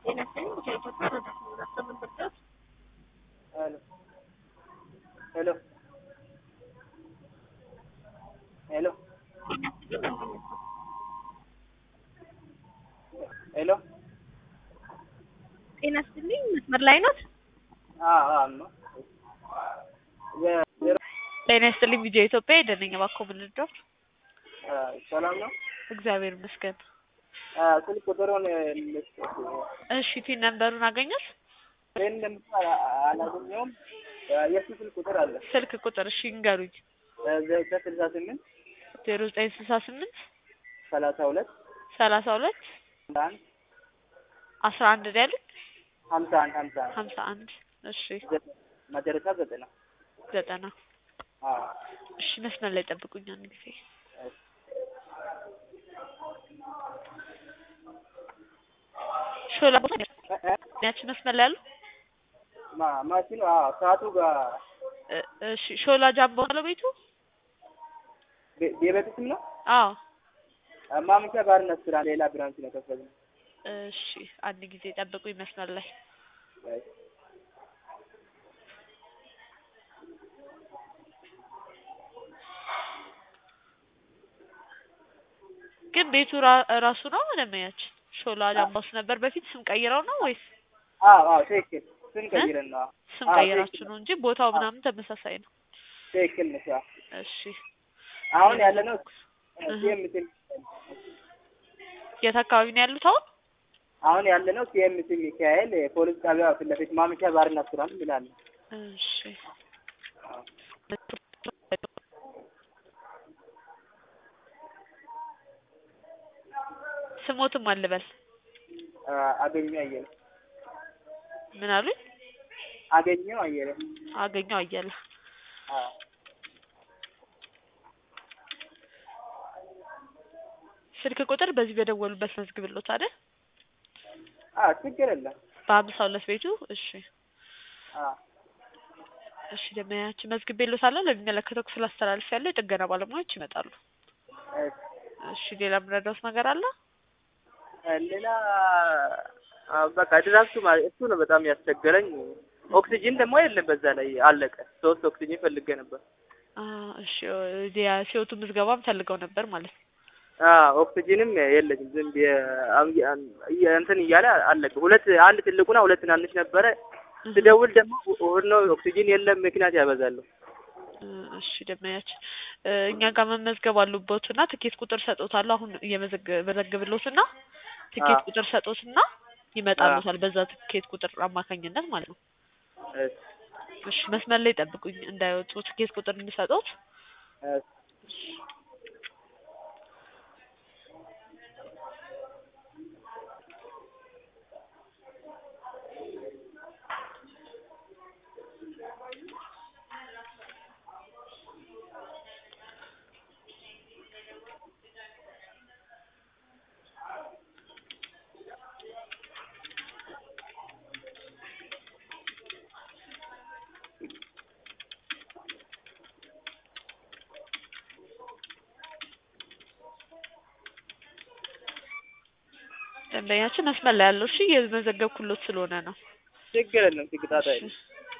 ሄሎ ሄሎ ሄሎ ጤና ይስጥልኝ። መስመር ላይ ኖት? አዎ አዎ ነው የ- ጤና ይስጥልኝ። ቪዲዮ ኢትዮጵያ የደነኛ ባኮ ምንድነው? ሰላም ነው። እግዚአብሔር ይመስገን። ስልክ ቁጥሩን ልስጥ። እሺ ቲን ነምበሩን አገኘት? ይህን ለምሳሌ አላገኘውም። የእሱ ስልክ ቁጥር አለ ስልክ ቁጥር እሺ ንገሩኝ። ዘጠኝ ስልሳ ስምንት ዜሮ ዘጠኝ ስልሳ ስምንት ሰላሳ ሁለት ሰላሳ ሁለት አንድ አስራ አንድ ነው ያሉት? ሀምሳ አንድ ሀምሳ አንድ ሀምሳ አንድ እሺ ዘጠኝ መጨረሻ ዘጠና ዘጠና አዎ እሺ መስመር ላይ ጠብቁኝ አንድ ጊዜ ሾላ ቦታ ያቺ መስመር ላይ ያሉ ማ ማሽኑ አዎ ሰዓቱ ጋር እ- እሺ ሾላ ጃምቦ ነው ቤቱ? ቤ- የቤቱ ስም ነው። አዎ ማምሻ ባርና ስራ ሌላ ብራንች ነው ከፈትነው። እሺ አንድ ጊዜ ጠብቁኝ መስመር ላይ ግን ቤቱ ራ- ራሱ ነው ደንበኛችን ሾላ ጃምባስ ነበር በፊት ስም ቀይረው ነው ወይስ አዎ አዎ ትክክል። ስም ቀይረን ነው። አዎ ስም አዎ፣ ቀይራችሁ ትክክል ነው እንጂ ቦታው ምናምን ተመሳሳይ ነው ትክክል ነሽ። አዎ እሺ አሁን ያለ ነው እህ። ሲኤምሲ የት አካባቢ ነው ያሉት አሁን አሁን ያለ ነው ሲኤምሲ ሚካኤል ፖሊስ ጣቢያ ፊት ለፊት ማምሻ ባርና ስራ ይላል። እሺ ስሞትም አልበል አገኘው አየለ ምን አሉኝ አገኘው አየለ አገኘው አያለ አዎ ስልክ ቁጥር በዚህ በደወሉበት መዝግብሎት አይደል አዎ ችግር የለም። በሀምሳ ሁለት ቤቱ እሺ አዎ እሺ ደመያችን መዝግቤሎታለሁ ለሚመለከተው ክፍል አስተላልፍ ያለው የጥገና ባለሙያዎች ይመጣሉ እሺ። እሺ ሌላ የምረዳውት ነገር አለ ሌላ አዎ፣ በቃ ድራፍቱ ማለት እሱ ነው በጣም ያስቸገረኝ። ኦክሲጂን ደግሞ የለም በዛ ላይ አለቀ። ሶስት ኦክሲጂን ፈልጌ ነበር። አ እሺ እዚያ ሲወቱ ምዝገባም ፈልገው ነበር ማለት ነው አዎ ኦክሲጂንም የለኝም። ዝም ብዬ አም- አም- እየ- እንትን እያለ አለቀ። ሁለት አንድ ትልቁና ሁለት ትናንሽ ነበረ። ስደውል ደግሞ እሑድ ነው ኦክሲጂን የለም ምክንያት ያበዛሉ። እ እሺ ደመያችን እ እኛ ጋር መመዝገብ አሉበትና ትኬት ቁጥር ሰጦታለሁ አሁን እየመዘግብሎትና ትኬት አዎ። ቁጥር ሰጦትና ይመጣሉታል በዛ ትኬት ቁጥር አማካኝነት ማለት ነው እሺ፣ እሺ መስመር ላይ ጠብቁኝ እንዳይወጡ ትኬት ቁጥር እንዲሰጡት እሺ። ደንበኛችን መስመር ላይ ያለው እሺ የመዘገብኩሎት ስለሆነ ነው ችግር የለም። ትግጣጣ እሺ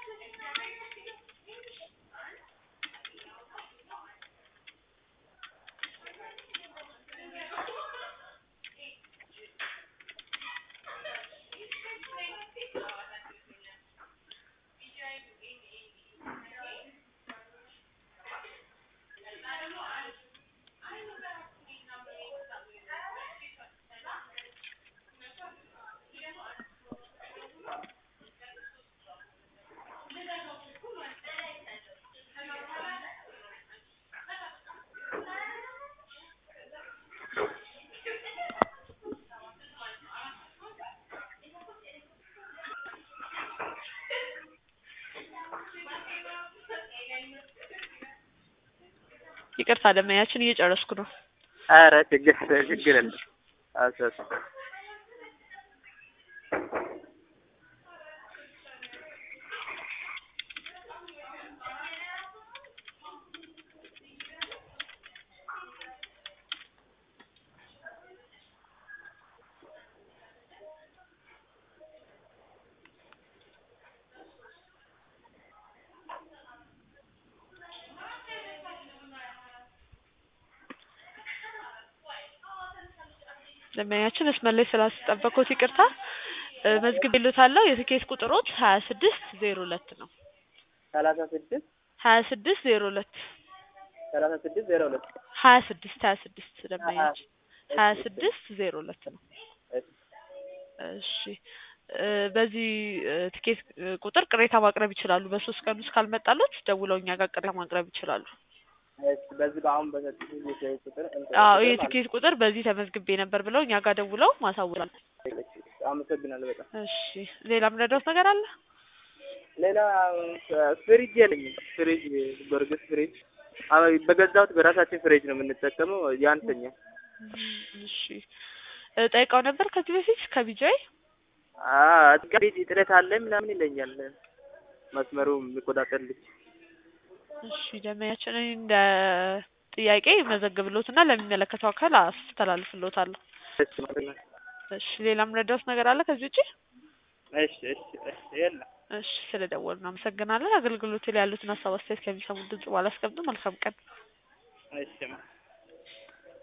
ይቅርታ ደመኛችን እየጨረስኩ ነው ኧረ ችግር ችግር የለም። አሰስ ደንበኛችን መስመር ላይ ስላስጠበቅኩት ይቅርታ። እ መዝግቤልዎታለሁ። የትኬት ቁጥሮት ሀያ ስድስት ዜሮ ሁለት ነው። ሰላሳ ስድስት ሀያ ስድስት ዜሮ ሁለት ሰላሳ ስድስት ዜሮ ሁለት ሀያ ስድስት ሀያ ስድስት ደንበኛችን ሀያ ስድስት ዜሮ ሁለት ነው። እሺ እ በዚህ እ ትኬት እ ቁጥር ቅሬታ ማቅረብ ይችላሉ። በሶስት ቀን ውስጥ ካልመጣሎት ደውለው እኛ ጋር ቅሬታ ማቅረብ ይችላሉ። እሺ በዚህ በአሁን በሰጡት ቁጥር አዎ ይህ ትኬት ቁጥር በዚህ ተመዝግቤ ነበር ብለው እኛ ጋር ደውለው ማሳወቃል። አመሰግናለሁ በጣም። እሺ ሌላ ምረዳውት ነገር አለ? ሌላ ፍሪጅ የለኝም። ፍሪጅ በእርግጥ ፍሪጅ አዎ በገዛሁት በራሳችን ፍሪጅ ነው የምንጠቀመው ያንሰኛል። እሺ እ ጠይቀው ነበር ከዚህ በፊት ከቢጃይ አጥጋቢ እጥረት አለ ምናምን ይለኛል መስመሩ የሚቆጣጠር ልጅ። እሺ ደንበኛችን እኔ እንደ ጥያቄ መዘግብሎትና ለሚመለከተው አካል አስተላልፍሎታለሁ። እሺ ማለት ነው። እሺ ሌላ ምረዳውት ነገር አለ ከዚህ ውጪ? እሺ እሺ እሺ የለም። እሺ ስለደወሉ እናመሰግናለን። አገልግሎት ላይ ያሉትን ሀሳብ አስተያየት ከሚሰሙት ድምጽ በኋላ አስቀምጡ። መልካም ቀን። እሺ